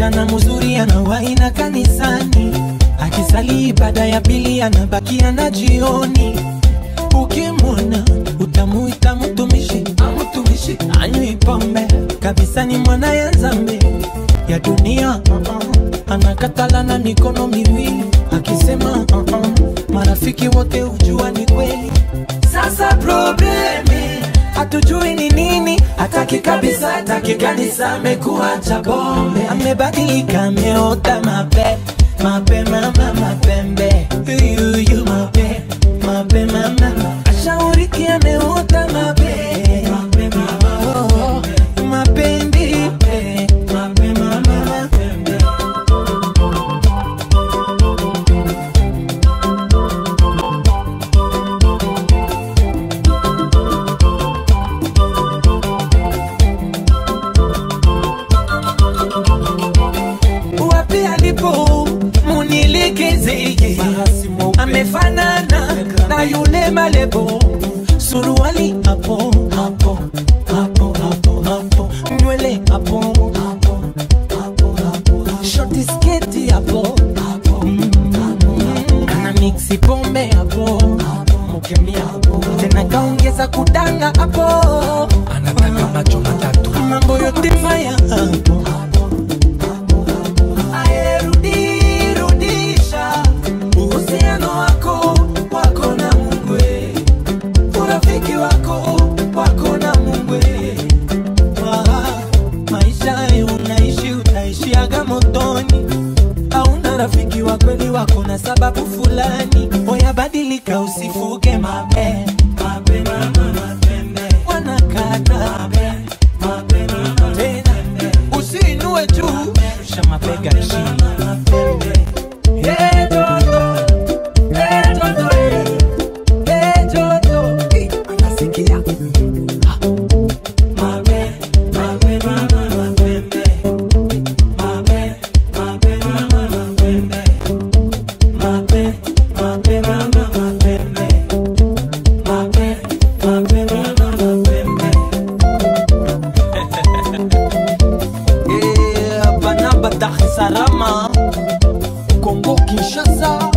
msichana mzuri anawaina kanisani, akisali ibada ya pili anabakia na jioni. Ukimwona utamuita mtumishi, mtumishi anywi pombe kabisa, ni mwana ya zambi ya dunia uh -uh. Anakatala na mikono miwili akisema uh -uh. Marafiki wote hujua ni kweli. Sasa problemi hatujui ni nini, hataki kabisa, hataki kanisa, amekuwa cha bombe, amebadilika, ameota mape mape mama mapembe yuyu mape mape mama ashauriki, ameota mape mape mama oh, mapendi mape mama mapembe wapi alipo munilikizeye amefanana na yule malebo suruali hapo hapo hapo hapo hapo nywele hapo hapo hapo hapo shoti sketi hapo hapo ana mixi pombe hapo mukemia hapo tena kaongeza kudanga hapo anataka macho matatu mambo yote maya hapo Ae, rudi, rudisha uhusiano wako wako na Mungu, eh. urafiki wako wako na Mungu. eh. Ah, maisha ya unaishi utaishiaga motoni, hauna rafiki wa kweli wako na sababu fulani. Oya, badilika, usifuge mape mape mama mapembe wanakata mape mape mama tena usiinue juu rusha mabega chini Eh, Jojo. Eh, Jojo, eh. Eh, Jojo. Eh, anasikia. Ah. Mape, mape, mama, mapembe. Mape, mape, mama, mapembe. Mape, mape, mama, mapembe. Mape, mape, mama, mapembe. Eh, hapa namba Dar es Salaam, Kongo Kinshasa,